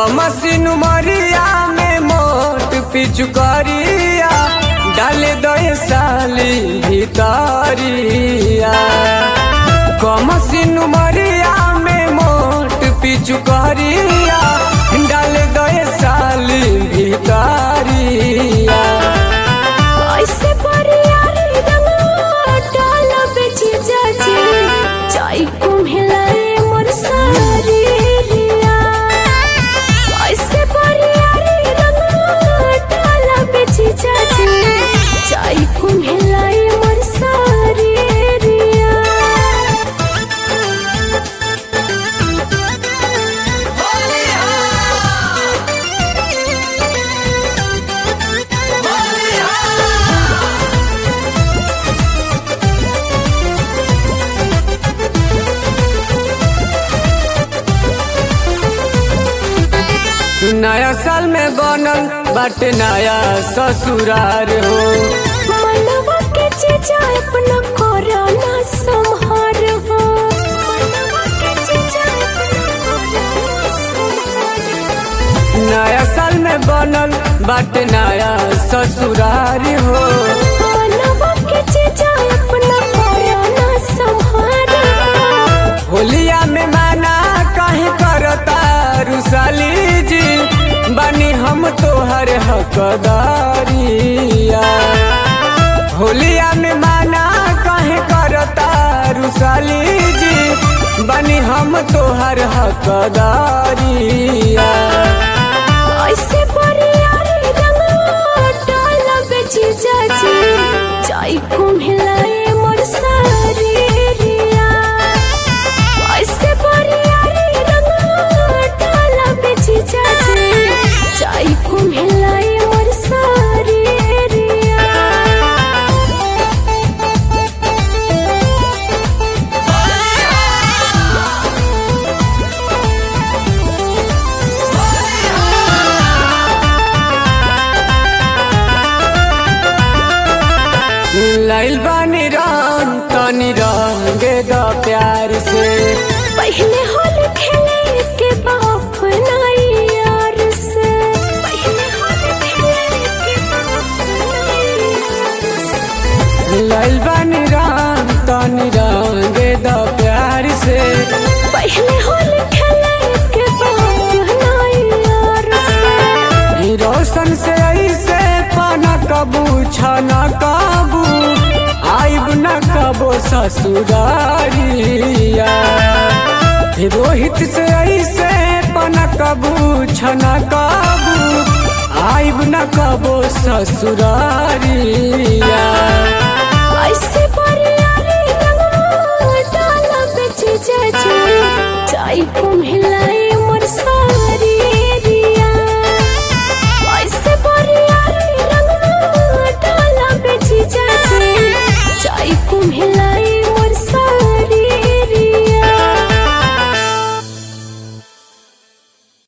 कमसिन मरिया में मोट पिचुकरिया डाल दो साली भितरिया कमसिन मरिया में मोट पिचुकरिया डाल दो साली भितरिया ऐसे परियारी रंगवा डाला बेची जाची चाय कुम्हेलाए मोर सारी रिया ऐसे परियारी रंगवा डाला बेची जाची चाय कुम्हेलाए मोर सारी रिया नया साल में बनल बाटे नया ससुरार हो मनवा के चीजा अपना कोरोना संहार हो मनवा के चीजा अपना कोरोना संहार हो। नया साल में बनल बाटे नया ससुरार हो मनवा के चीजा अपना कोरोना संहार हो। होलिया में माना कहीं करता रुसाली जी बनी हम तोहर हकदारिया होलिया में माना कहीं करता रुसाली जी बनी हम तोहर हकदारिया ऐसे परियारी रंगवा डाला बेची जाची चाय कुम्हेलाए मोर सारी रिया ऐसे परियारी रंगवा डाला बेची जाची चाय कुम्हेलाए मोर सारी रिया लाइल बानी रंग तनी रंगे द प्यार से पहले होल खेले के बाप नाई यार से पहले होल खेले के बाप नाई यार से लाइल बानी रंग तनी रंगे द प्यार से पहले होल खेले के बाप नाई यार से ई रोशन से ऐसे पाना कबू छना कबू आइब न कबो ससुरारिया ई रोहित से ऐसे पाना कबू छना कबू आइब न कबो ससुरारिया ऐसे परियारी रंगवा डाला बेची जाची चाय कुम्हेलाए